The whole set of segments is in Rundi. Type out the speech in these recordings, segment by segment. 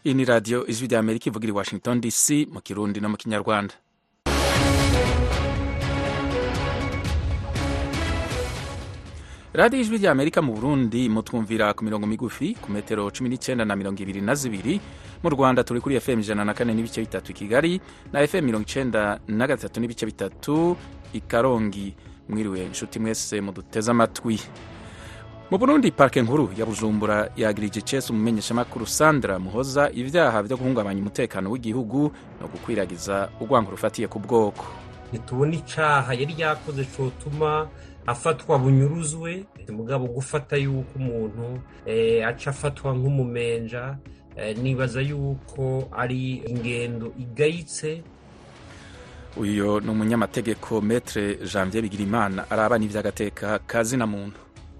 iyi ni radiyo ijwi rya amerika ivugira i washington dc mu kirundi no mu kinyarwanda radiyo ijwi rya amerika mu burundi mutwumvira ku mirongo migufi ku metero cumi n'icyenda na mirongo ibiri na zibiri mu rwanda turi kuri fm ijana na kane n'ibice bitatu i kigali na fm mirongo icyenda na gatatu n'ibice bitatu i karongi mwiriwe inshuti mwese muduteze amatwi mu burundi parike nkuru ya bujumbura yagirije icesi umumenyeshamakuru sandra muhoza ibyaha byo guhungabanya umutekano w'igihugu no gukwiragiza urwango rufatiye ku bwoko ntitubona icaha yari yakoze cotuma afatwa bunyuruzwe mugabo gufata yuko umuntu eh, aca afatwa nk'umumenja eh, nibaza yuko ari ingendo igayitse uyu ni umunyamategeko metre janvier bigirimana araba n'ivy'agateka kazina muntu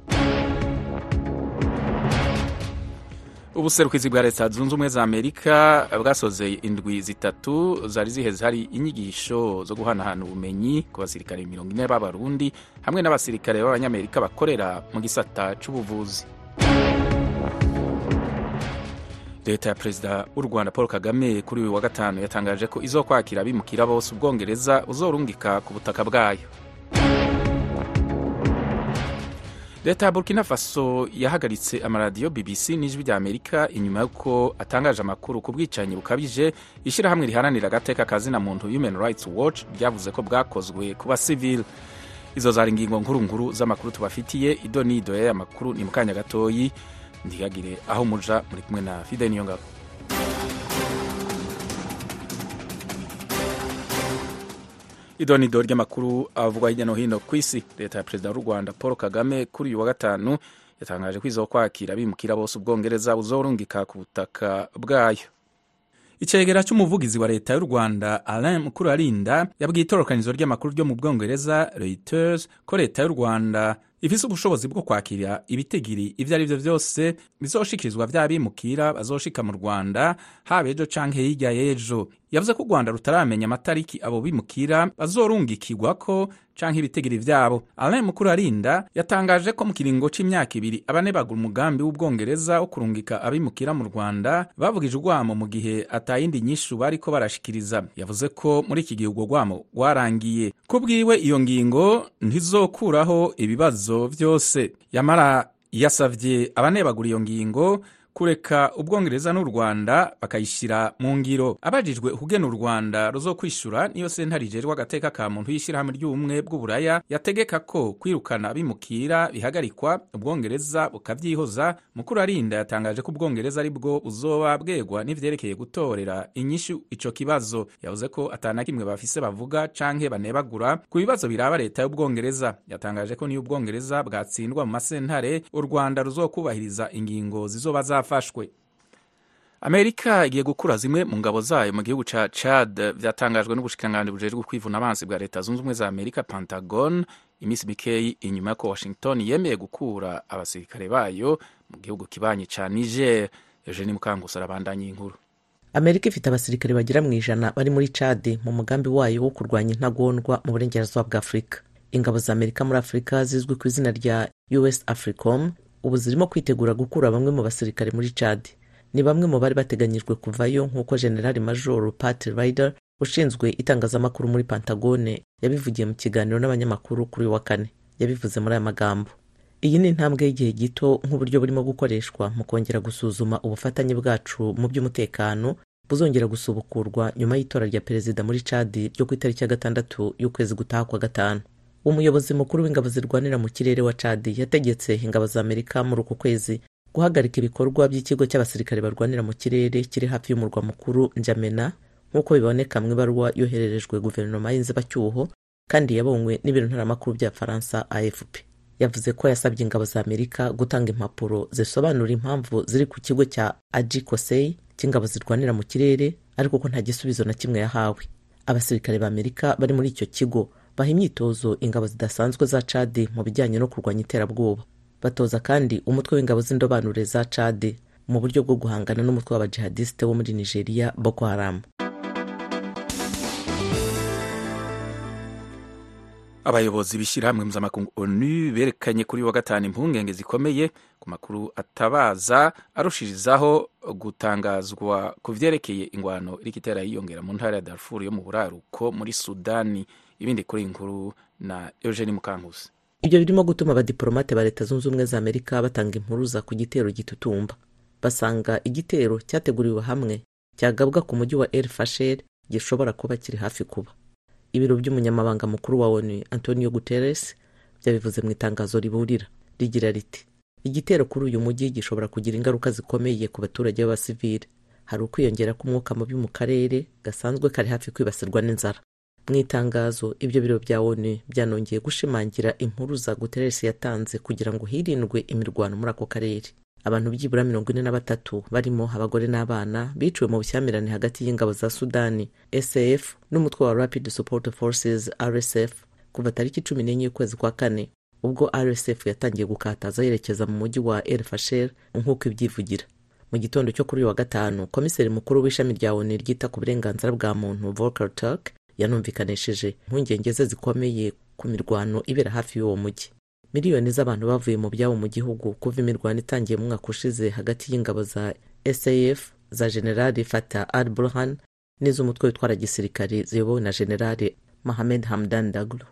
ubuserukizi bwa leta zunze ubumwe za amerika bwasozeye indwi zitatu zari ziheze hari inyigisho zo guhanahana ubumenyi ku basirikare mirongo ine b'abarundi hamwe n'abasirikare b'abanyamerika bakorera mu gisata c'ubuvuzi leta ya perezida w'u rwanda paul kagame kuri uyu wa gatanu yatangaje ko izokwakira abimukira bose ubwongereza uzorungika ku butaka bwayo leta ya burkina faso yahagaritse amaradiyo bbc n'ijwi rya amerika inyuma y'uko atangaje amakuru ku bwicanyi bukabije ishyirahamwe riharanira agateka kazina muntu human rights watch ryavuze ko bwakozwe ku basivili izo zari ingingo nkuru nkuru z'amakuru tubafitiye ido n'ido y'aya makuru ni mu kanya gatoyi ntigagire aho muja muri kumwe na fide niyo ngabo idonido ry'amakuru avugwa hirya no hino ku isi leta ya perezida w'u rwanda paul kagame kuri uyu wa gatanu yatangaje ko izokwakira abimukira bose ubwongereza buzorungika ku butaka bwayo icegera cy'umuvugizi wa leta y'u rwanda alain mukurarinda yabwiye itororokanizo ry'amakuru ryo mu bwongereza reuters ko leta y'u rwanda ifise ubushobozi bwo kwakira ibitigiri ivyo ari vyo vyose bizoshikirizwa vy'abimukira bazoshika mu rwanda haba ejo canke hirya y'ejo yavuze ko u rwanda rutaramenya amatariki abo bimukira bazorungikirwako canke ibitigiri vyabo alain mukurarinda yatangaje ko mu kiringo c'imyaka ibiri abanebagura umugambi w'ubwongereza wo kurungika abimukira mu rwanda bavugije urwamo mu gihe atayindi nyishu bariko barashikiriza yavuze ko muri iki gihe urwo rwamo rwarangiye ku bwiwe iyo ngingo ntizokuraho ibibazo vyose yamara yasavye abanebagura iyo ngingo kureka ubwongereza n'u rwanda bakayishyira mu ngiro abajijwe ukugena u rwanda ruzokwishura niyo sentare ijejwe agateka ka muntu y'ishyirahamwe ry'ubumwe bw'uburaya yategeka ko kwirukana abimukira bihagarikwa ubwongereza bukavyihoza mukuru arinda yatangaje ko ubwongereza ari bwo buzoba bwegwa n'ivyerekeye gutorera inyishu ico kibazo yavuze ko atana kimwe bafise bavuga canke banebagura ku bibazo biraba leta y'ubwongereza yatangaje ko niyo ubwongereza bwatsindwa mu masentare u rwanda ruzokubahiriza ingingo zizoba za zafashwe amerika igiye gukura zimwe mu ngabo zayo mu gihugu ca chad vyatangajwe n'ubushikiranganji bujejwe kwivuna abansi bwa leta zunze ubumwe za amerika pentagon iminsi mikeyi inyuma y'uko washington yemeye gukura abasirikare bayo mu gihugu kibanyi ca niger eugeni mukangusa arabandanya inkuru amerika ifite abasirikare bagera mu ijana bari muri chad mu mugambi wayo wo kurwanya intagondwa mu burengerazuba bwa afurika ingabo za amerika muri afurika zizwi ku izina rya us africom ubu zirimo kwitegura gukura bamwe mu basirikare muri chad ni bamwe mu bari bateganyijwe kuvayo nk'uko generali major pat rider ushinzwe itangazamakuru muri pantagone yabivugiye mu kiganiro n'abanyamakuru kuri uyu wa kane yabivuze muri aya magambo iyi ni intambwe y'igihe gito nk'uburyo burimo gukoreshwa mu kongera gusuzuma ubufatanye bwacu mu by'umutekano buzongera gusubukurwa nyuma y'itora rya perezida muri chad ryo ku itariki ya gatandatu y'ukwezi gutaha kwa gatanu umuyobozi mukuru w'ingabo zirwanira mu kirere wa chad yategetse ingabo za amerika muri uku kwezi guhagarika ibikorwa by'ikigo cy'abasirikare barwanira mu kirere kiri hafi y'umurwa mukuru njamena nk'uko biboneka mu ibaruwa yohererejwe guverinoma y'inzibacyuho kandi yabonywe n'ibiro ntaramakuru bya faransa afp yavuze ko yasabye ingabo za amerika gutanga impapuro zisobanura impamvu ziri ku kigo cya aji kosei cy'ingabo zirwanira mu kirere ariko ko nta gisubizo na kimwe yahawe abasirikare ba amerika bari muri icyo kigo baha imyitozo ingabo zidasanzwe za cadi mu bijyanye no kurwanya iterabwoba batoza kandi umutwe w'ingabo z'indobanure za cadi mu buryo bwo guhangana n'umutwe w'abajihadisite wo muri nigeria boko haramu abayobozi b'ishyirahamwe mpuzamakungu onu berekanye kuri wa gatanu impungenge zikomeye ku makuru atabaza arushirizaho gutangazwa ku vyerekeye ingwano iriko itera yiyongera mu ntara ya darfur yo mu buraruko muri sudani ibindi kuri inkuru na eugenie mukankusi ibyo birimo gutuma abadiporomate ba leta zunze ubumwe za amerika batanga impuruza ku gitero gitutumba basanga igitero cyateguriwe hamwe cyagabwa ku mujyi wa el fasher gishobora kuba kiri hafi kuba ibiro by'umunyamabanga mukuru wa onu antonio guterres byabivuze mu itangazo riburira rigira riti igitero kuri uyu mujyi gishobora kugira ingaruka zikomeye ku baturage b'abasivile hari ukwiyongera k'umwuka mubi mu karere gasanzwe kari hafi kwibasirwa n'inzara mu itangazo ibyo biro bya onu byanongeye gushimangira impuruza guterres yatanze kugira ngo hirindwe imirwano muri ako karere abantu byibura mirongo ine na batatu barimo abagore n'abana biciwe mu bushyamirane hagati y'ingabo za sudani saf n'umutwe wa rapid support forces rsf kuva tariki cumi n'enye y'ukwezi kwa kane ubwo rsf yatangiye gukataza yerekeza mu mujyi wa el fasher nk'uko ibyivugira mu gitondo cyo kuri uyu wa gatanu komiseri mukuru w'ishami rya onu ryita ku burenganzira bwa muntu volker turk yanumvikanishije impungenge ze zikomeye ku mirwano ibera hafi y'uwo mujyi miliyoni z'abantu bavuye mu byabo mu gihugu kuva imirwano itangiye mu mwaka ushize hagati y'ingabo za saf za generali fata al burhan n'iz'umutwe witwara gisirikari ziyobowe na generali mohamed hamdan daglo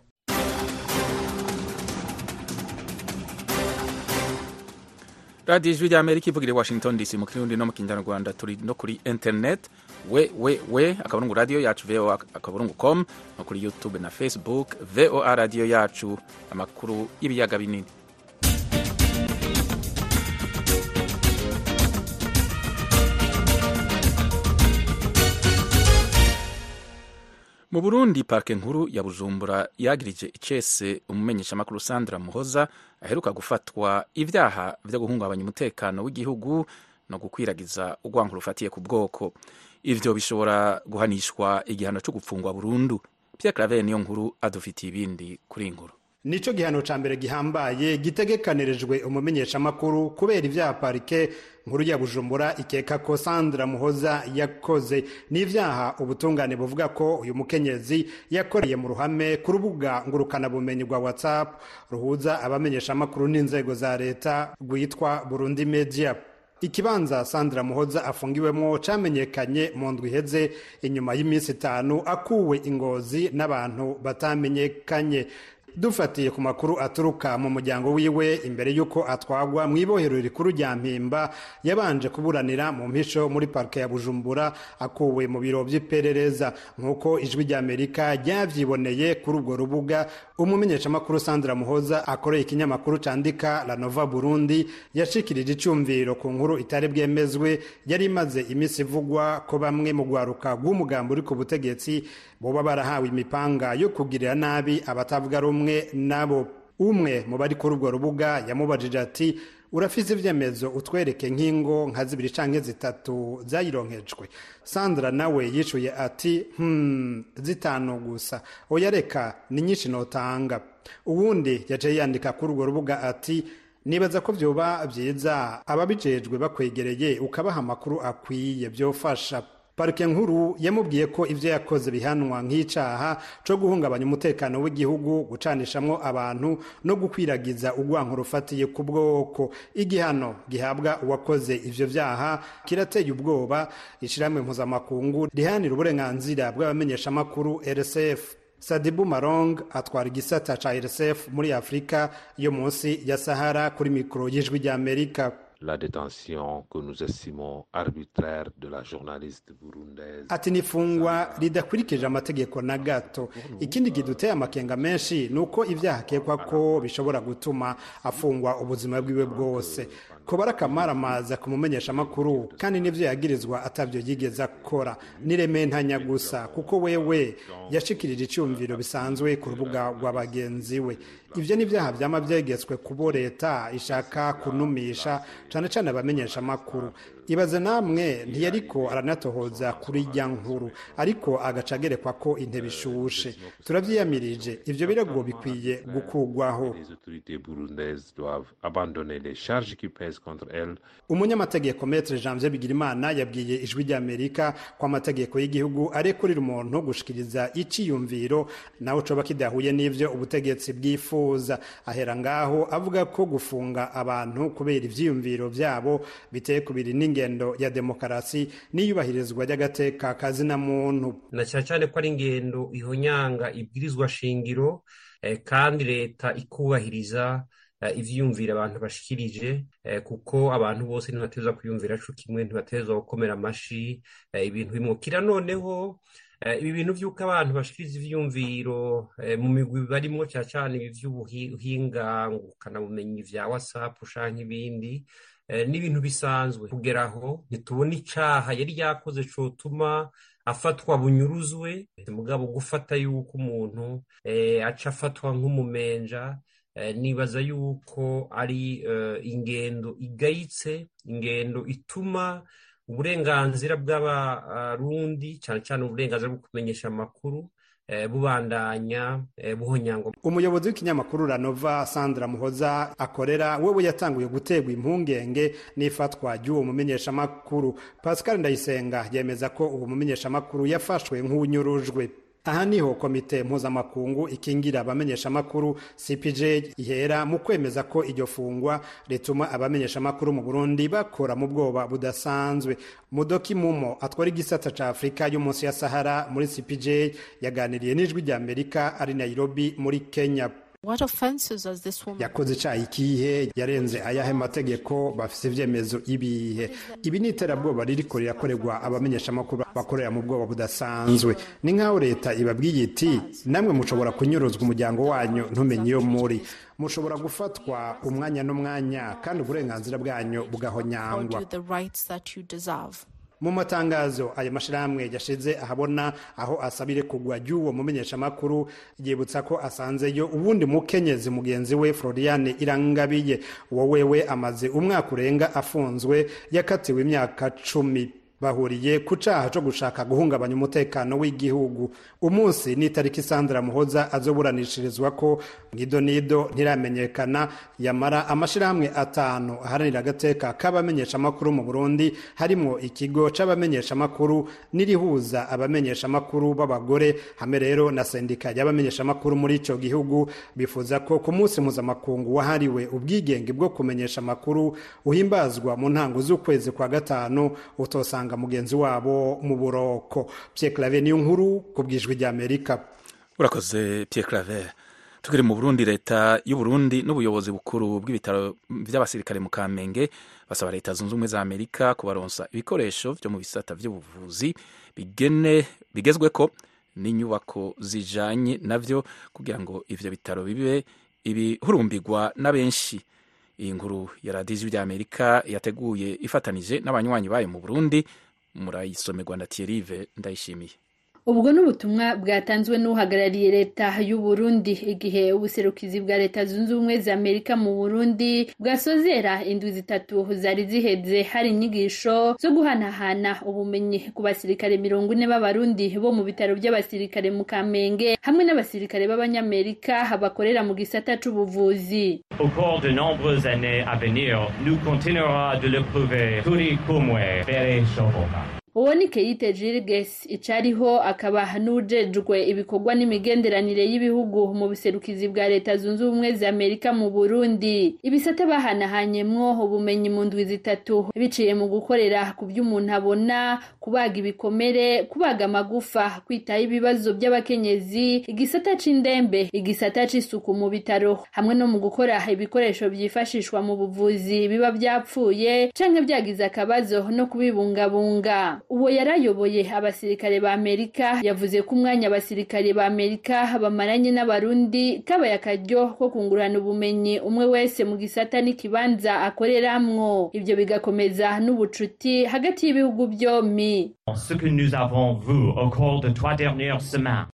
radiyo ijwi ry'amerika ivugira i washington dc mu kirundi no mu kinyarwanda turi no kuri internet we we we akaburungu radiyo yacu voa akaburungu com no kuri youtube na facebook voa radiyo yacu amakuru y'ibiyaga binini mu burundi parike nkuru ya bujumbura yagirije icese umumenyeshamakuru sandra muhoza aheruka gufatwa ibyaha byo guhungabanya umutekano w'igihugu no gukwiragiza urwango rufatiye ku bwoko ivyo bishobora guhanishwa igihano cyo gupfungwa burundu pierre claver niyo nkuru adufitiye ibindi kuri iyi nkuru nico gihano ca mbere gihambaye gitegekanirijwe umumenyeshamakuru kubera ivyaha parike nkuru ya bujumbura ikeka ko sandra muhoza yakoze n'ivyaha ubutungane buvuga ko uyu mukenyezi yakoreye mu ruhame ku rubuga ngurukanabumenyi rwa whatsapp ruhuza abamenyeshamakuru n'inzego za leta rwitwa burundi media ikibanza sandra muhoza afungiwemo camenyekanye mu ndwi iheze inyuma y'iminsi itanu akuwe ingozi n'abantu batamenyekanye dufatiye ku makuru aturuka mu muryango wiwe imbere y'uko atwagwa mu ibohero rikuru rya mpimba yabanje kuburanira mu mpisho muri parike ya bujumbura akuwe mu biro by'iperereza nk'uko ijwi ry'amerika ryavyiboneye kuri urwo rubuga umumenyeshamakuru sandra muhoza akoreye ikinyamakuru candika la nova burundi yashikirije icumviro ku nkuru itari bwemezwe yari imaze iminsi ivugwa ko bamwe mu rwaruka rw'umugambi uri ku butegetsi boba barahawe imipanga yo kugirira nabi abatavuga rumwe nabo umwe mu bari kuri urwo rubuga yamubajije ati urafise ivyemezo utwereke nk'ingo nka zibiri canke zitatu zayironkejwe sandra nawe yishuye ati hmm, zitanu gusa oya reka ni nyinshi notanga uwundi yaciye yandika kuri urwo rubuga ati nibaza ko vyoba vyiza ababijejwe bakwegereye ukabaha amakuru akwiye vyofasha parike nkuru yamubwiye ko ivyo yakoze bihanwa nk'icaha co guhungabanya umutekano w'igihugu gucanishamwo abantu no gukwiragiza urwanko rufatiye ku bwoko igihano gihabwa uwakoze ivyo vyaha kirateye ubwoba ishirahamwe mpuzamakungu rihanira uburenganzira bw'abamenyeshamakuru rsf sadibu marong atwara igisata ca rsf muri afurika yo munsi ya sahara kuri mikoro y'ijwi ry'amerika la détention que nous estimons arbitraire de la journaliste burundaise. ati nifungwa ridakurikije amategeko na gato ikindi kiduteye amakenga menshi ni uko ibyaha akekwa ko bishobora gutuma afungwa ubuzima bwiwe bwose kuba arakamaramaza kumumenyesha amakuru kandi n'ibyo yagirizwa atabyo yigeze akora n'irementanya gusa kuko wewe yashikirije icyumviro bisanzwe ku rubuga rwa bagenzi we ibyo ni ibyaha byama byegetswe kubo leta ishaka kunumisha cyane cyane abamenyesha amakuru ibaze namwe ntiyariko aranatohoza kuri rya nkuru ariko agaca agerekwa ko intebe ishushe turabyiyamirije ivyo birego bikwiye gukurwaho Les autorités burundaises doivent abandonner les charges qui pèsent contre elles. umunyamategeko metre janvier bigirimana yabwiye ijwi ry'amerika ko amategeko y'igihugu arekurira umuntu gushikiriza iciyumviro nawe coba kidahuye n'ivyo ubutegetsi bwifuza ahera ngaho avuga ko gufunga abantu kubera ivyiyumviro vyabo biteye kubiri n'ingendo ya demokarasi n'iyubahirizwa ry'agateka kazina muntu na cyane cyane ko ari ingendo ihonyanga ibwirizwa shingiro eh, kandi leta ikubahiriza eh, ivyiyumvira abantu bashikirije eh, kuko abantu bose ntibateza kwiyumvira co kimwe ntibateza gukomera amashi eh, ibintu bimukira noneho eh, ibi bintu vy'uko abantu bashikiriza ivyiyumviro eh, mu migwi barimwo cyane cyane ibi vy'ubuhinga ngurukanabumenyi vya whatsapp canke ibindi eh, n'ibintu bisanzwe kugera aho ntitubona icaha yari yakoze cotuma afatwa bunyuruzwe mugabo gufata yuko umuntu eh, aca afatwa nk'umumenja eh, nibaza yuko ari eh, ingendo igayitse ingendo ituma uburenganzira bw'abarundi cyane cyane uburenganzira bwo kumenyesha amakuru eh, bubandanya eh, buhonyangwa umuyobozi w'ikinyamakuru ranova sandra muhoza akorera wewe yatanguye guterwa impungenge n'ifatwa ry'uwo mumenyeshamakuru pascal ndayisenga yemeza ko uwo mumenyeshamakuru yafashwe nk'unyurujwe aha niho komite mpuzamakungu ikingira abamenyeshamakuru cpj ihera mu kwemeza ko iryo fungwa rituma abamenyeshamakuru mu burundi bakora mu bwoba budasanzwe mudoki mumo atwara igisata ca afurika yo munsi ya sahara muri cpj yaganiriye n'ijwi rya amerika ari nairobi muri kenya What offenses has this woman yakoze icaha ikihe yarenze ayahe mategeko bafise ivyemezo ibihe ibi ni iterabwoba ririko rirakorerwa abamenyeshamakuru bakorera mu bwoba budasanzwe ni nk'aho leta ibabwiye iti namwe mushobora kunyuruzwa umuryango wanyu ntumenye iyo muri mushobora gufatwa umwanya n'umwanya kandi uburenganzira bwanyu afford bugahonyangwa you the rights that you deserve? mu matangazo ayo mashirahamwe yashize ahabona aho asabire kugwa ry'uwo mumenyeshamakuru yibutsa ko asanzeyo uwundi mukenyezi mugenzi we floriane irangabiye uwo wewe amaze umwaka urenga afunzwe yakatiwe imyaka cumi bahuriye ku caha co gushaka guhungabanya umutekano w'igihugu umunsi n'itariki sandra muhoza azoburanishirizwa ko nido nido ntiramenyekana yamara amashirahamwe atanu aharanira agateka k'abamenyeshamakuru mu burundi harimwo ikigo c'abamenyeshamakuru n'irihuza abamenyeshamakuru b'abagore hamwe rero na sendika y'abamenyeshamakuru muri ico gihugu bifuza ko ku munsi mpuzamakungu wahariwe ubwigenge bwo kumenyesha amakuru uhimbazwa mu ntango z'ukwezi kwa gatanu utosanga mugenzi wabo mu buroko Pierre Claver niyo nkuru ku bwijwi rya Amerika urakoze Pierre Claver tukiri mu Burundi leta y'u Burundi n'ubuyobozi bukuru bw'ibitaro by'abasirikare mu Kamenge basaba leta zunze ubumwe za Amerika kubaronsa ibikoresho byo mu bisata by'ubuvuzi bigene bigezwe ko n'inyubako zijanye navyo kugira ngo ivyo bitaro bibe ibihurumbirwa na benshi iyi nkuru ya radiyo bya Amerika yateguye ifatanije n'abanywanyi bayo mu Burundi murayisomerwa na Thierry ndayishimiye ubwo n'ubutumwa bwatanzwe n'uhagarariye leta y'u Burundi igihe ubuserukizi bwa leta zunze ubumwe za Amerika mu Burundi bwasozera indwi zitatu zari ziheze hari inyigisho zo guhanahana ubumenyi ku basirikare mirongo ine b'abarundi bo mu bitaro by'abasirikare mu Kamenge hamwe n'abasirikare b'abanyamerika bakorera mu gisata c'ubuvuzi Au cours de nombreuses années à venir, nous continuerons de le prouver turi kumwe mbere shoboka uwo ni Keite Jirges icariho akaba n'ujejwe ibikorwa n'imigenderanire y'ibihugu mu buserukizi bwa leta zunze ubumwe za Amerika mu Burundi ibisata bahanahanyemwo ubumenyi mu ndwi zitatu biciye mu gukorera ku vy'umuntu abona kubaga ibikomere kubaga amagufa kwitaho ibibazo by'abakenyezi igisata c'indembe igisata c'isuku mu bitaro hamwe no mu gukora ibikoresho vyifashishwa mu buvuzi biba vyapfuye canke vyagize akabazo no kubibungabunga uwo yarayoboye abasirikare ba Amerika yavuze ko umwanya abasirikare ba Amerika bamaranye n'abarundi kabaye akaryo ko kungurana ubumenyi umwe wese mu gisata n'ikibanza akoreramwo ivyo bigakomeza n'ubucuti hagati y'ibihugu byombi Ce que nous avons vu au cours de trois dernières semaines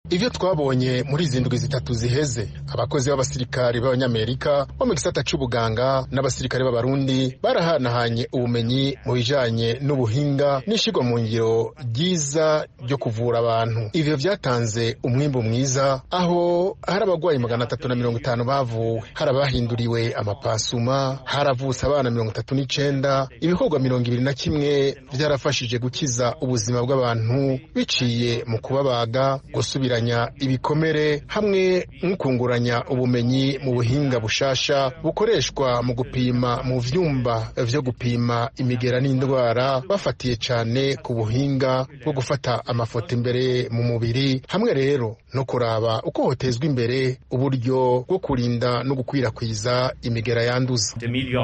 ivyo twabonye muri izi ndwi zitatu ziheze abakozi b'abasirikari b'abanyamerika bo mu gisata c'ubuganga n'abasirikare b'abarundi barahanahanye ubumenyi mu bijanye n'ubuhinga n'ishirwa mu ngiro ryiza ryo kuvura abantu ivyo vyatanze umwimbu mwiza aho hari abagwayi magana atatu na mirongo itanu bavuwe hari abahinduriwe amapasuma haravutse abana mirongo itatu n'icenda ibikorwa mirongo ibiri na kimwe vyarafashije gukiza ubuzima bw'abantu biciye mu kubabaga gusubira ibikomere hamwe n'ukunguranya ubumenyi mu buhinga bushasha bukoreshwa mu gupima mu vyumba vyo gupima imigera n'indwara bafatiye cane ku buhinga bwo gufata amafoto imbere mu mubiri hamwe rero no kuraba uko hotezwa imbere uburyo bwo kurinda no gukwirakwiza imigera yanduza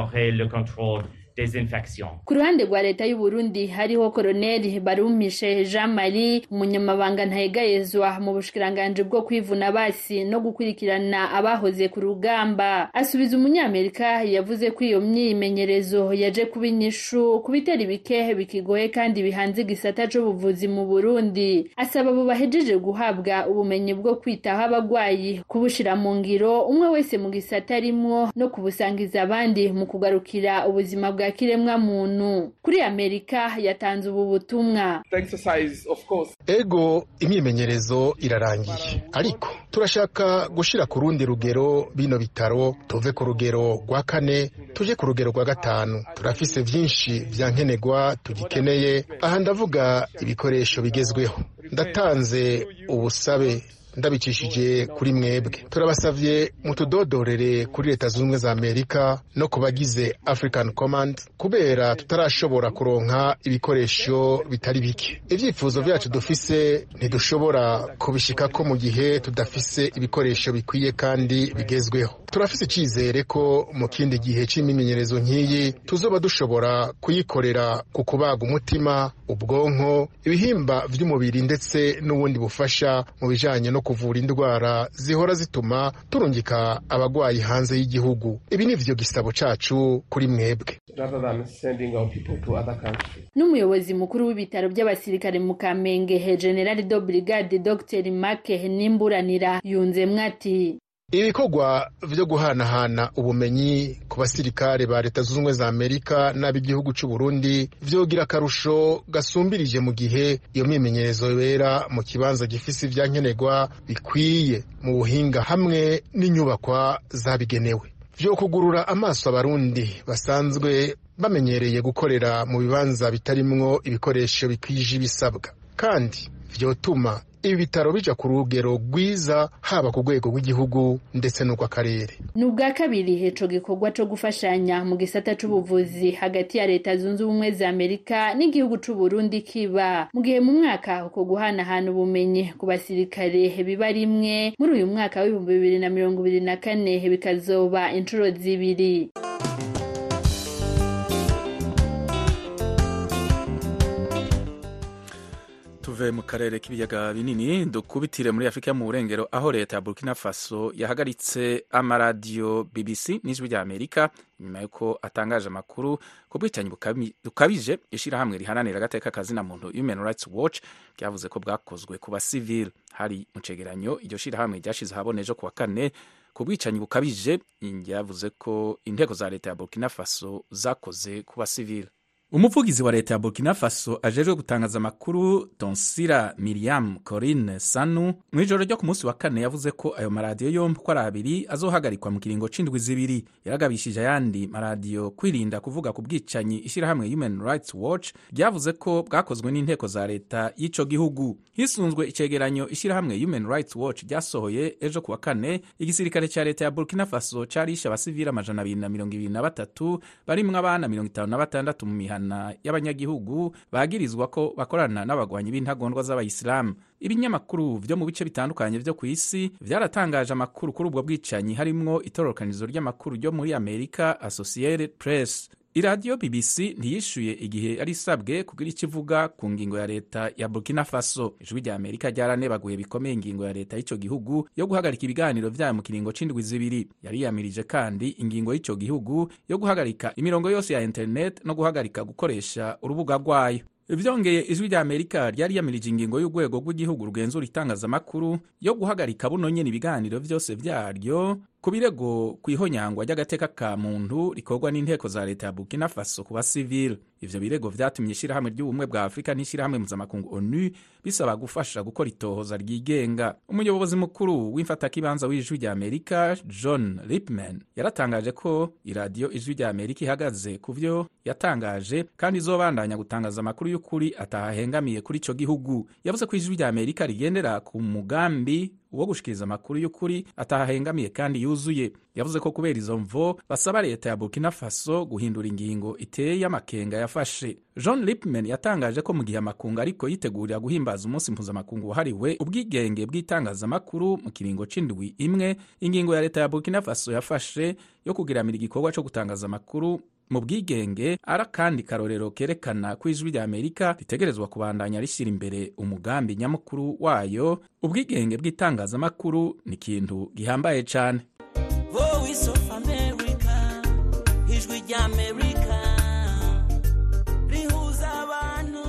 ku ruhande rwa leta y'u Burundi hariho koroneli barumishe jean marie umunyamabanga ntayegayezwa mu bushikiranganji bwo kwivuna basi no gukurikirana abahoze ku rugamba asubiza umunyamerika yavuze ko iyo myimenyerezo yaje kuba inyishu ku bitera ibikehe bikigoye kandi bihanze igisata c'ubuvuzi mu burundi asaba abo bahejeje guhabwa ubumenyi bwo kwitaho abagwayi kubushira mu ngiro umwe wese mu gisata arimwo no kubusangiza abandi mu kugarukira ubuzima bwa kiremwa muntu kuri amerika yatanze ubu butumwa ego imyimenyerezo irarangiye ariko turashaka gushira ku rundi rugero bino bitaro tuve ku rugero rwa kane tuje ku rugero rwa gatanu turafise vyinshi vya nkenerwa tugikeneye aha ndavuga ibikoresho bigezweho ndatanze ubusabe ndabicishije kuri mwebwe turabasavye mutudodorere kuri leta zunze ubumwe za amerika no ku bagize african command kubera tutarashobora kuronka ibikoresho bitari bike ivyifuzo vyacu dufise ntidushobora kubishikako mu gihe tudafise ibikoresho bikwiye kandi bigezweho turafise icizere ko mu kindi gihe c'imimenyerezo nk'iyi tuzoba dushobora kuyikorera ku kubaga umutima ubwonko ibihimba vy'umubiri ndetse n'ubundi bufasha mu bijanye no kuvura indwara zihora zituma turungika abagwayi hanze y'igihugu ibi ni vyo gisabo cacu kuri mwebwe n'umuyobozi mukuru w'ibitaro by'abasirikare mu kamenge general do brigade dr make nimburanira yunzemwo ati ibikorwa vyo guhanahana ubumenyi ku basirikare ba leta zunze ubumwe za amerika n'ab'igihugu c'u burundi vyogira akarusho gasumbirije mu gihe iyo myimenyerezo yobera mu kibanza gifise ivyankenerwa bikwiye mu buhinga hamwe n'inyubakwa zabigenewe vyo kugurura amaso abarundi basanzwe bamenyereye gukorera mu bibanza bitarimwo ibikoresho bikwije ibisabwa kandi vyotuma ibi bitaro bija ku rugero rwiza haba ku rwego rw'igihugu ndetse n'urw'akarere ni ubwa kabiri ico gikorwa co gufashanya mu gisata c'ubuvuzi hagati ya leta zunze ubumwe za amerika n'igihugu c'uburundi kiba mu gihe mu mwaka uko guhanahana ubumenyi ku basirikare biba rimwe muri uyu mwaka w'ibihumbi bibiri na mirongo ibiri na kane bikazoba inshuro zibiri tuve mu karere k'ibiyaga binini dukubitire muri afurika mu burengero aho leta ya burkina faso yahagaritse amaradiyo bbc n'ijwi rya amerika nyuma y'uko atangaje amakuru ku bwicanyi bukabije ishyirahamwe riharanira agateka kazina muntu human rights watch ryavuze ko bwakozwe ku basivili hari mu cegeranyo iryo shyirahamwe ryashize ahabona ejo ku wa kane ku bwicanyi bukabije ryavuze ko inteko za leta ya burkina faso zakoze ku basivili umuvugizi wa leta ya burkina faso ajejwe gutangaza amakuru tonsira miriam corine sanu mu ijoro ryo ku munsi wa kane yavuze ko ayo maradiyo yombi uko ari abiri azohagarikwa mu kiringo c'indwi zibiri yaragabishije ayandi maradiyo kwirinda kuvuga ku bwicanyi ishyirahamwe human rights watch ryavuze ko bwakozwe n'inteko za leta y'ico gihugu hisunzwe icegeranyo ishyirahamwe human rights watch ryasohoye ejo ku wa kane igisirikare ca leta ya burkina faso carishe abasivili amajana abiri na mirongo ibiri na batatu barimwo abana mirongo itanu na batandatu mu mihana y'abanyagihugu bagirizwa ko bakorana n'abagwanyi b'intagondwa z'abayisilamu ibinyamakuru vyo mu bice bitandukanye vyo ku isi vyaratangaje amakuru kuri ubwo bwicanyi harimwo itororokanizo ry'amakuru ryo muri amerika associated press iradiyo bbc ntiyishuye igihe yari isabwe kugira icyo ivuga ku ngingo ya leta ya burkina faso ijwi rya amerika ryaranebaguye bikomeye ingingo ya leta y'icyo gihugu yo guhagarika ibiganiro vyayo mu kiringo c'indwi zibiri yariyamirije kandi ingingo y'icyo gihugu yo guhagarika imirongo yose ya internet no guhagarika gukoresha urubuga rwayo vyongeye ijwi rya amerika ryari yamirije ingingo y'urwego rw'igihugu rugenzura itangazamakuru yo guhagarika buno nyene ibiganiro vyose vyaryo ku birego kw'ihonyangwa ry'agateka ka muntu rikorwa n'inteko za leta ya burkina faso ku basivile ivyo birego vyatumye ishirahamwe ry'ubumwe bwa afurika n'ishirahamwe mpuzamakungu onu bisaba gufasha gukora itohoza ryigenga umuyobozi mukuru w'imfatakibanza w'ijwi rya amerika john lipman yaratangaje ko iradiyo ijwi rya amerika ihagaze ku vyo yatangaje kandi izobandanya gutangaza amakuru y'ukuri atahahengamiye kuri ico gihugu yavuze ko ijwi rya amerika rigendera ku mugambi wo gushikiriza amakuru y'ukuri atahahengamiye kandi yuzuye yavuze ko kubera izo mvo basaba leta ya burkina faso guhindura ingingo iteye amakenga yafashe john lipman yatangaje ko mu gihe amakungu ariko yitegurira guhimbaza umunsi mpuzamakungu wahariwe ubwigenge bw'itangazamakuru mu kiringo c'indwi imwe ingingo ya leta ya burkina faso yafashe yo kugiramira igikorwa co gutangaza amakuru mu bwigenge ari akandi karorero kerekana ko ijwi rya amerika ritegerezwa kubandanya rishyira imbere umugambi nyamukuru wayo ubwigenge bw'itangazamakuru ni ikintu gihambaye cyane voice of america ijwi rya amerika rihuza abantu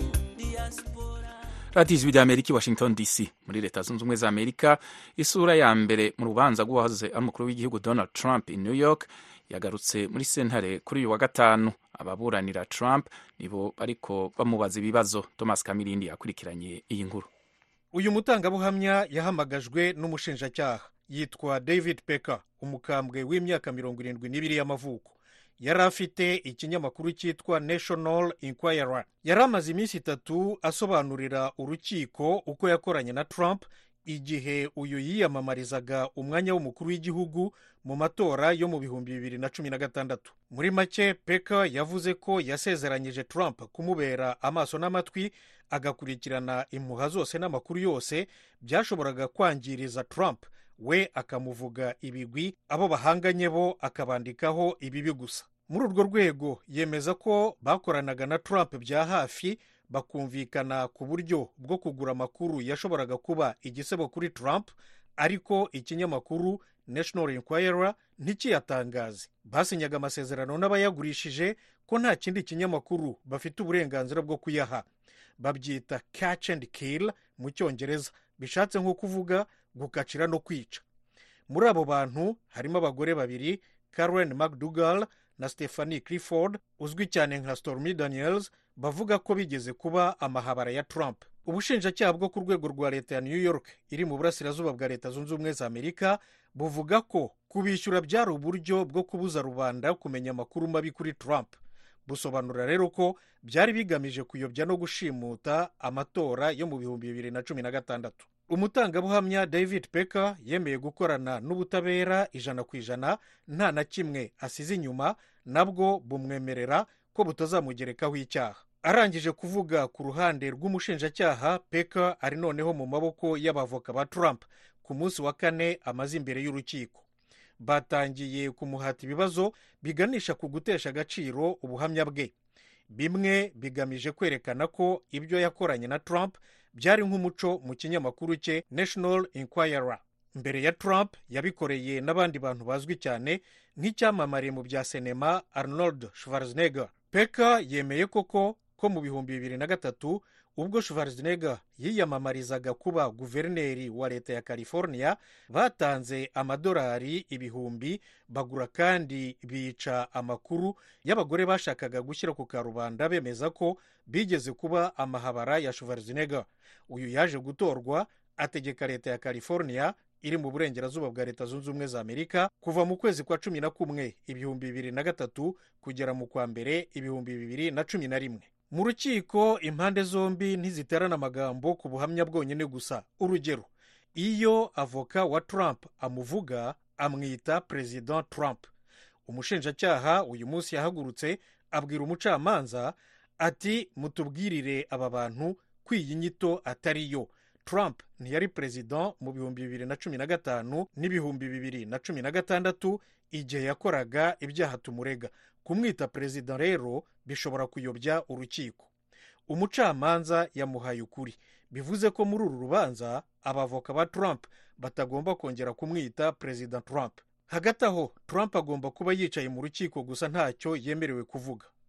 diaspora radiyo ijwi rya amerika i washington dc muri leta zunze ubumwe za amerika isura ya mbere mu rubanza rw'uwahoze ari umukuru w'igihugu donald trump i new york yagarutse muri sentare kuri uyu wa gatanu ababuranira trump nibo ariko bamubaza ibibazo thomas kamirindi yakurikiranye iyi nkuru uyu mutangabuhamya yahamagajwe n'umushinjacyaha yitwa david pecker umukambwe w'imyaka mirongo irindwi n'ibiri y'amavuko yari afite ikinyamakuru cyitwa national inquirer yari amaze iminsi itatu asobanurira urukiko uko yakoranye na trump igihe uyu yiyamamarizaga umwanya w'umukuru w'igihugu mu matora yo mu bihumbi bibiri na cumi na gatandatu muri make peka yavuze ko yasezeranyije trump kumubera amaso n'amatwi agakurikirana impuha zose n'amakuru yose byashoboraga kwangiriza trump we akamuvuga ibigwi abo bahanganye bo akabandikaho ibibi gusa muri urwo rwego yemeza ko bakoranaga na trump bya hafi bakumvikana ku buryo bwo kugura amakuru yashoboraga kuba igisebo kuri trump ariko ikinyamakuru national inquirer ntikiyatangaze basinyaga amasezerano n'abayagurishije ko nta kindi kinyamakuru bafite uburenganzira bwo kuyaha babyita catch and kill mu cyongereza bishatse nko kuvuga gukacira no kwica muri abo bantu harimo abagore babiri karen mcdougal na stephanie clifford uzwi cyane nka stormy daniels bavuga ko bigeze kuba amahabara ya trump ubushinjacyaha bwo ku rwego rwa leta ya new york iri mu burasirazuba bwa leta zunze ubumwe za amerika buvuga ko kubishyura byari uburyo bwo kubuza rubanda kumenya amakuru mabi kuri trump busobanura rero ko byari bigamije kuyobya no gushimuta amatora yo mu bihumbi bibiri na cumi na gatandatu umutangabuhamya david pecker yemeye gukorana n'ubutabera ijana ku ijana nta na kimwe asize inyuma nabwo bumwemerera ko butazamugerekaho icyaha arangije kuvuga ku ruhande rw'umushinjacyaha pecker ari noneho mu maboko y'abavoka ba trump ku munsi wa kane amaze imbere y'urukiko batangiye kumuhata ibibazo biganisha ku gutesha agaciro ubuhamya bwe bimwe bigamije kwerekana ko ibyo yakoranye na trump byari nk'umuco mu kinyamakuru cye national inquirer mbere ya trump yabikoreye n'abandi bantu bazwi cyane nk'icyamamare mu bya sinema arnold schwarzenegger peka yemeye koko ko mu bihumbi bibiri na gatatu ubwo schwarzenegger yiyamamarizaga kuba guverineri wa leta ya california batanze amadolari ibihumbi bagura kandi bica amakuru y'abagore bashakaga gushyira ku karubanda bemeza ko bigeze kuba amahabara ya schwarzenegger uyu yaje gutorwa ategeka leta ya california iri mu burengerazuba bwa leta zunze ubumwe za amerika kuva mu kwezi kwa cumi na kumwe ibihumbi bibiri na gatatu kugera mu kwa mbere ibihumbi bibiri na cumi na rimwe mu rukiko impande zombi ntiziterana amagambo ku buhamya bwonyine gusa urugero iyo avoka wa trump amuvuga amwita perezida trump umushinjacyaha uyu munsi yahagurutse abwira umucamanza ati mutubwirire aba bantu ko iyi nyito atari yo trump ntiyari perezida mu bihumbi bibiri na cumi na gatanu n'ibihumbi bibiri na cumi na gatandatu igihe yakoraga ibyaha tumurega kumwita perezida rero bishobora kuyobya urukiko umucamanza yamuhaye ukuri bivuze ko muri uru rubanza abavoka ba trump batagomba kongera kumwita perezida trump hagati aho trump agomba kuba yicaye mu rukiko gusa ntacyo yemerewe kuvuga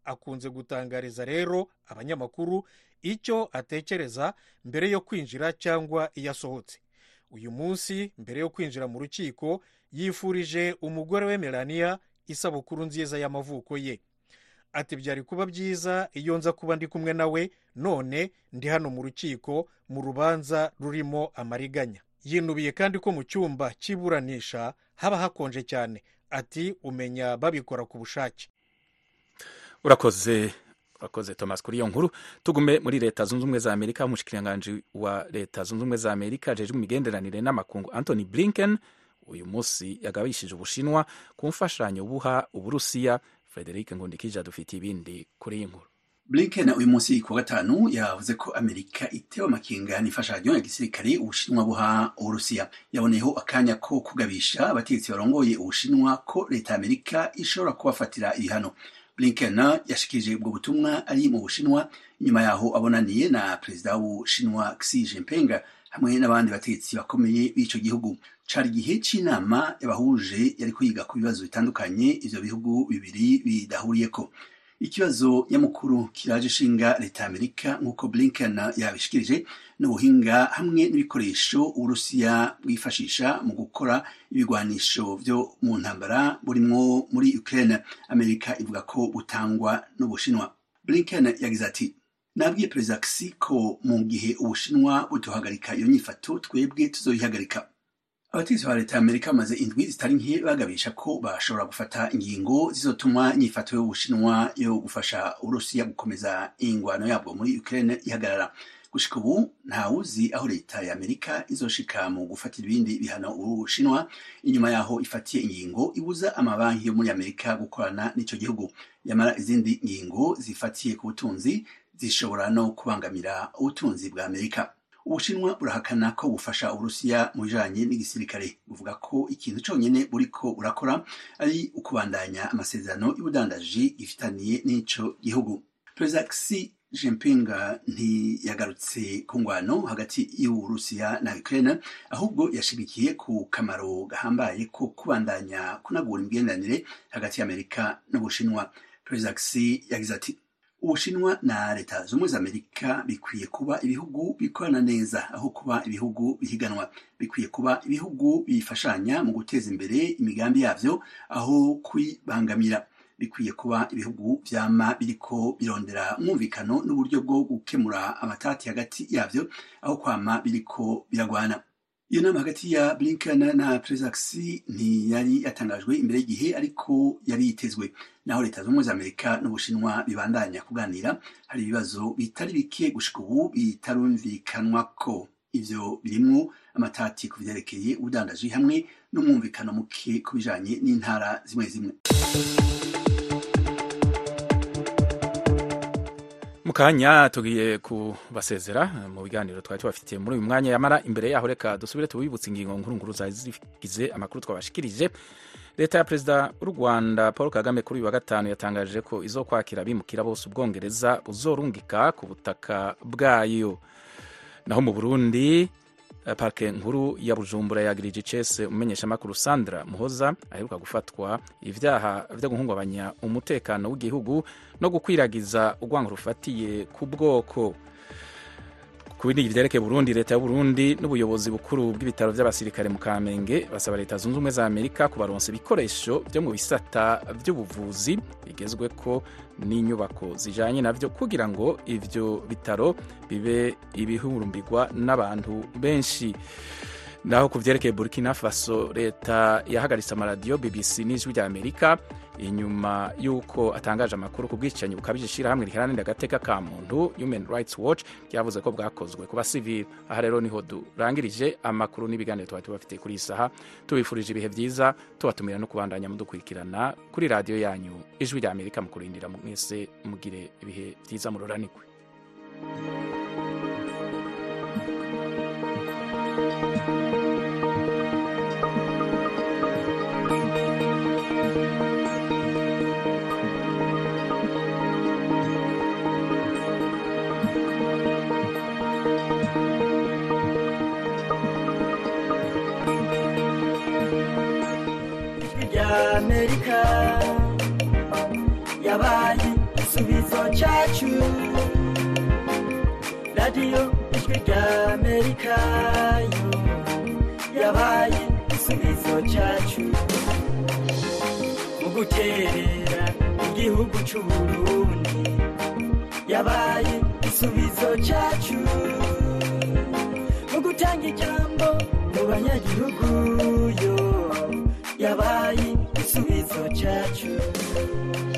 akunze gutangariza rero abanyamakuru icyo atekereza mbere yo kwinjira cyangwa iyo asohotse uyu munsi mbere yo kwinjira mu rukiko yifurije umugore we melania isabukuru nziza y'amavuko ye ati byari kuba byiza iyo nza kuba ndi kumwe nawe none ndi hano mu rukiko mu rubanza rurimo amariganya yinubiye kandi ko mu cyumba cy'iburanisha haba hakonje cyane ati umenya babikora ku bushake urakoze urakoze thomas kuri iyo nkuru tugume muri leta zunze ubumwe za amerika umushikiranganji wa leta zunze ubumwe za amerika ajejwe imigenderanire n'amakungu anthony blinken uyu munsi yagabishije ubushinwa ku mfashanyo buha uburusiya frederic ngundikije adufitiye ibindi kuri iyi nkuru blinken uyu munsi ku wa gatanu yavuze ko amerika itewe amakenga n'imfashanyo ya gisirikare ubushinwa buha uburusiya yaboneyeho akanya ko kugabisha abategetsi barongoye ubushinwa ko leta ya amerika ishobora kubafatira ibihano blinken yashikirije ubwo butumwa ari mu bushinwa inyuma yaho abonaniye na perezida w'ubushinwa xi jinping hamwe n'abandi bategetsi bakomeye b'ico gihugu cari igihe c'inama yabahuje yari kwiga ku bibazo bitandukanye ivyo bihugu bibiri bidahuriyeko ikibazo nyamukuru kiraje ishinga leta ya amerika nk'uko blinken yabishikirije n'ubuhinga hamwe n'ibikoresho uburusiya bwifashisha mu gukora ibigwanisho vyo mu ntambara burimwo muri ukraine amerika ivuga ko butangwa n'ubushinwa blinken yagize ati nabwiye perezida xi ko mu gihe ubushinwa buduhagarika iyo nyifato twebwe tuzoyihagarika abategetsi ba leta ya amerika bamaze indwi zitari nke bagabisha ko bashobora gufata ingingo zizotuma inyifato y'ubushinwa yo gufasha uburusiya gukomeza ingwano yabwo muri ukraine ihagarara gushika ubu ntawuzi aho leta ya amerika izoshika mu gufatira ibindi bihano ubushinwa inyuma yaho ifatiye ingingo ibuza amabanki yo muri amerika gukorana n'ico gihugu yamara izindi ngingo zifatiye ku butunzi zishobora no kubangamira ubutunzi bwa amerika ubushinwa burahakana ko bufasha uburusiya mu bijanye n'igisirikare buvuga ko ikintu conyene buriko burakora ari ukubandanya amasezerano y'ubudandaji gifitaniye n'ico gihugu perezida xi jinping ntiyagarutse ku ngwano hagati y'uburusiya na ukraine ahubwo yashigikiye ku kamaro gahambaye ko kubandanya kunagura imigenderanire hagati y'amerika n'ubushinwa perezida xi yagize ati ubushinwa na leta z'ubumwe za amerika bikwiye kuba ibihugu bikorana neza aho kuba ibihugu bihiganwa bikwiye kuba ibihugu bifashanya mu guteza imbere imigambi yavyo aho kuyibangamira bikwiye kuba ibihugu vyama biriko birondera umwumvikano n'uburyo bwo gukemura amatati hagati yavyo aho kwama biriko biragwana iyo nama hagati ya blinken na perezida xi ntiyari yatangajwe imbere y'igihe ariko yari yitezwe naho leta z'ubumwe za amerika n'ubushinwa bibandanya kuganira hari ibibazo bitari bike gushika ubu bitarumvikanwa ko ivyo birimwo amatati ku vyerekeye ubudandaji hamwe n'umwumvikano muke ku bijanye n'intara zimwe zimwe mu kanya tugiye kubasezera mu biganiro twari tubafitiye muri uyu mwanya yamara imbere yaho reka dusubire tubibutse ingingo nkuru nkuru zari zigize amakuru twabashikirije leta ya perezida w'u rwanda paul kagame kuri uyu wa gatanu yatangaje ko izo kwakira abimukira bose ubwongereza buzorungika ku butaka bwayo naho mu burundi parike nkuru ya bujumbura yagirije icese umumenyeshamakuru sandra muhoza aheruka gufatwa ibyaha byo guhungabanya umutekano w'igihugu no gukwiragiza urwango rufatiye ku bwoko ku bindi byerekeye burundi leta y'uburundi n'ubuyobozi bukuru bw'ibitaro by'abasirikare mu kamenge basaba leta zunze ubumwe za amerika kubaronsa ibikoresho byo mu bisata by'ubuvuzi bigezwe ko n'inyubako zijanye navyo kugira ngo ivyo bitaro bibe ibihurumbirwa n'abantu benshi naho ku vyerekeye burkina faso leta yahagaritse amaradiyo bbc n'ijwi rya amerika inyuma y'uko atangaje amakuru ku bwicanyi bukabije ishirahamwe riharanira agateka ka muntu human rights watch ryavuze ko bwakozwe ku basivili aha rero niho durangirije amakuru n'ibiganiro twari tubafitiye kuri iyi saha tubifurije ibihe byiza tubatumira no kubandanya mudukurikirana kuri radiyo yanyu ijwi rya amerika mu kurindira mwese mugire ibihe byiza mururanirwe amerika yabaye igisubizo cyacu radiyo ijwi rya amerika yo yabaye igisubizo cyacu mu guterera igihugu cy'u burundi yabaye igisubizo cyacu mu gutanga ijambo mu banyagihugu yo yabaye igisubizo cyacu